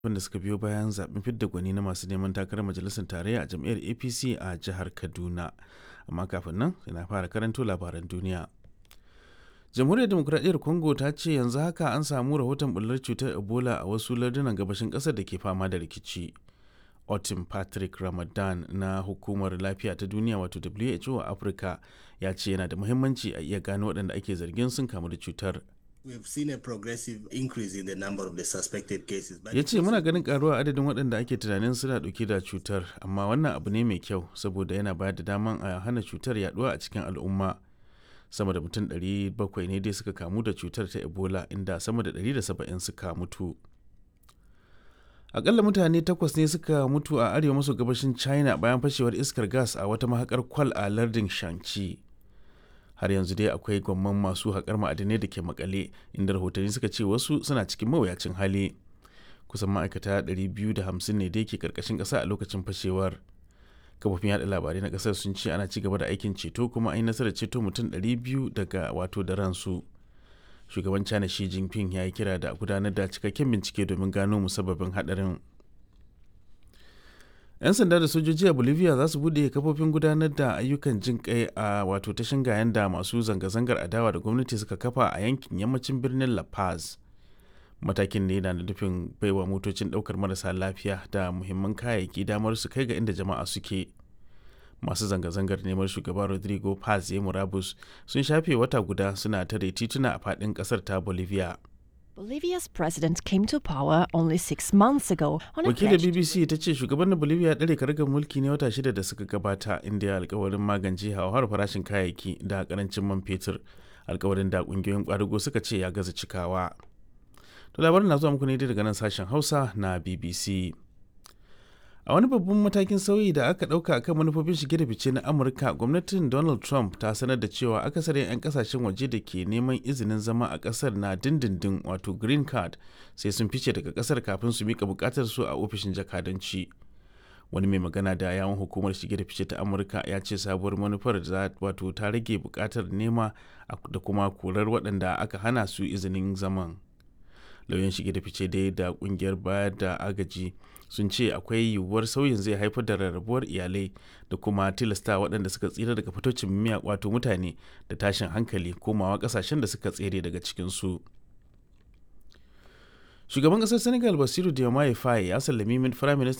wanda suka biyo bayan zaben fidda gwani na masu neman takarar majalisar tarayya a jam'iyyar apc a jihar kaduna amma kafin nan yana fara karanto labaran duniya jamhuriyar demokuraɗiyyar congo ta ce yanzu haka an samu rahoton bullar cutar ebola a wasu lardunan gabashin ƙasar da ke fama da rikici otin patrick ramadan na hukumar lafiya ta duniya wato who a afirka ya ce yana da muhimmanci a iya gano waɗanda ake zargin sun kamu da cutar We've seen a progressive increase in the number of the suspected cases. but ya ce muna ganin karuwa adadin waɗanda ake tunanin suna ɗauke da cutar amma wannan abu ne mai kyau saboda yana bayar da daman a hana cutar yaduwa a cikin al'umma sama da mutum 700 ne dai suka kamu da cutar ta ebola inda sama da 170 suka mutu akalla mutane takwas ne suka mutu a arewa maso gabashin china bayan fashewar iskar gas a wata mahakar kwal a lardin shanxi har yanzu dai akwai gwamman masu haƙar ma'adinai da ke makale inda rahotanni suka ce wasu suna cikin mawuyacin hali kusan ma'aikata 250 ne dai ke karkashin ƙasa a lokacin fashewar kafofin yada labarai na ƙasar sun ce ana ci gaba da aikin ceto kuma an yi nasarar ceto mutum 200 daga wato da ransu shugaban china shi jinping ya yi kira da gudanar da cikakken bincike domin gano musabbabin haɗarin 'yan sanda da sojoji a bolivia za su bude kafofin gudanar da ayyukan jin kai a wato ta shingayen da masu zanga-zangar adawa da gwamnati suka kafa a yankin yammacin birnin la paz matakin ne na nufin baiwa motocin daukar marasa lafiya da muhimman kayayyaki damar su kai ga inda jama'a suke masu zanga-zangar neman shugaba rodrigo paz ya murabus sun shafe wata guda suna tare tituna a fadin kasar ta bolivia Bolivia's president came to power only six months ago on a wakilin pledge bbc ta ce shugaban bolivia ya ɗare karagar mulki ne wata shida da suka gabata inda ya alkawarin magance hauhawar farashin kayayyaki da karancin man fetur alkawarin da kungiyoyin kwadago suka ce ya gaza cikawa to labarin na zuwa muku ne daga nan sashen hausa na bbc a wani babban matakin sauyi da aka ɗauka akan manufofin shige da fice na amurka gwamnatin donald trump ta sanar da cewa akasarin 'yan kasashen waje da ke neman izinin zama a ƙasar na dindindin wato green card sai sun fice daga ƙasar kafin su mika buƙatar su a ofishin jakadanci wani mai magana da yawon hukumar shige da fice ta amurka ya ce sabuwar manufar za wato ta rage buƙatar nema da kuma korar waɗanda aka hana su izinin zaman lauyan shige da fice dai da kungiyar bayar da agaji sun ce akwai yiwuwar sauyin zai haifar da rarrabuwar iyalai da kuma tilasta waɗanda suka tsira daga fitocin miya wato mutane da tashin hankali komawa ƙasashen da suka tsere daga cikinsu shugaban ƙasar senegal basiru diomaye faye ya sallami min firayim